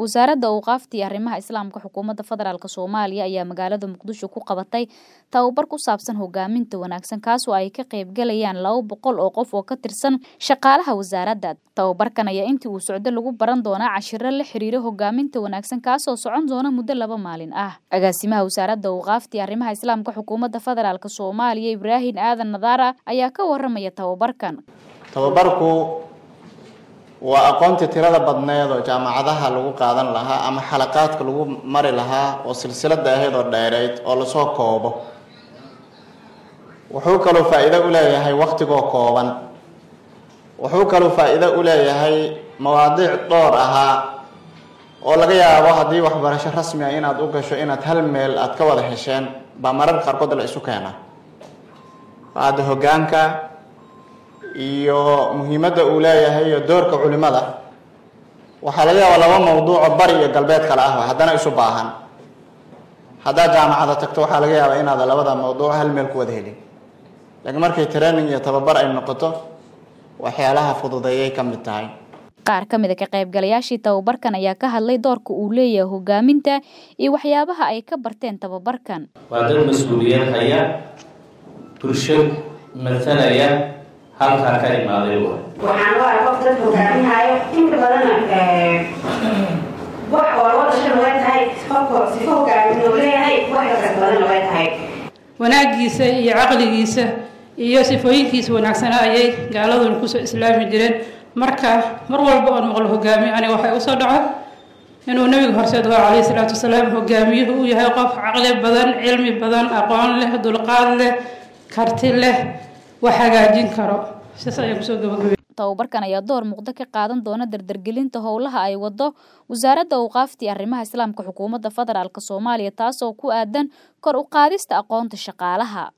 wasaaradda awqaafta iyo arrimaha islaamka xukuumadda federaalk soomaaliya ayaa magaalada muqdisho ku qabatay tababar ku saabsan hogaaminta wanaagsan kaasoo ay ka qaybgalayaan laba boqol oo qof oo ka tirsan shaqaalaha wasaaradda tababarkan ayaa intii uu socdo lagu baran doonaa cashiro la xiriira hogaaminta wanaagsan kaasoo socon doona muddo laba maalin ah agaasimaha wasaaradda awqaafta iyo arrimaha islaamka xukuumadda federaalk soomaaliya ibraahim aadan nadaara ayaa ka waramaya tababarkan tababarku waa aqoontii tirada badneed oo jaamacadaha lagu qaadan lahaa ama xalaqaadka lagu mari lahaa oo silsilada ahayd oo dheereyd oo lasoo koobo wuxuu kaloo faa-iido u leeyahay waktigoo kooban wuxuu kaloo faa-iido u leeyahay mawaadiic dhowr ahaa oo laga yaabo haddii waxbarasho rasmi ah inaad u gasho inaad hal meel aad ka wada hesheen baa mararka qaarkood la isu keena hadda hogaanka iyo muhiimadda uu leeyahay iyo doorka culimada waxaa laga yaabaa laba mawduuco bari iyo galbeed kale ah haddana isu baahan haddaad jaamacada tagto waxaa laga yaabaa inaada labada mawduuc hal meel ku wada helin laakiin markay training iyo tababar ay noqoto waxyaalaha fududeeyay ka mid tahay qaar ka mid a ka qaybgalayaashii tababarkan ayaa ka hadlay doorka uu leeyahay hogaaminta iyo waxyaabaha ay ka barteen tababarkan waa dad mas-uuliyad haya bulsho matalaya halkaa ka imaaday waxaan waa qof dad hogaaminaayo inta badana wax oo loo dhashana way tahay qofka sifo hogaamin oo leeyahay wax kasas badana way tahay wanaagiisa iyo caqligiisa iyo sifooyinkiisa wanaagsana ayay gaaladuna kusoo islaami jireen marka mar walba oon maqlo hogaamiyo aniga waxay usoo dhaco inuu nabiga horseed waa calayhi salaatu wasalaam hogaamiyuhu uu yahay qof caqli badan cilmi badan aqoon leh dulqaad leh karti leh wax hagaajin karo sidaas ayaan kusoo gabagabay tababarkan ayaa door muuqdo ka qaadan doona dardargelinta howlaha ay wado wasaaradda awqaafta iyo arrimaha islaamka xukuumadda federaalk soomaaliya taasoo ku aadan kor u qaadista aqoonta shaqaalaha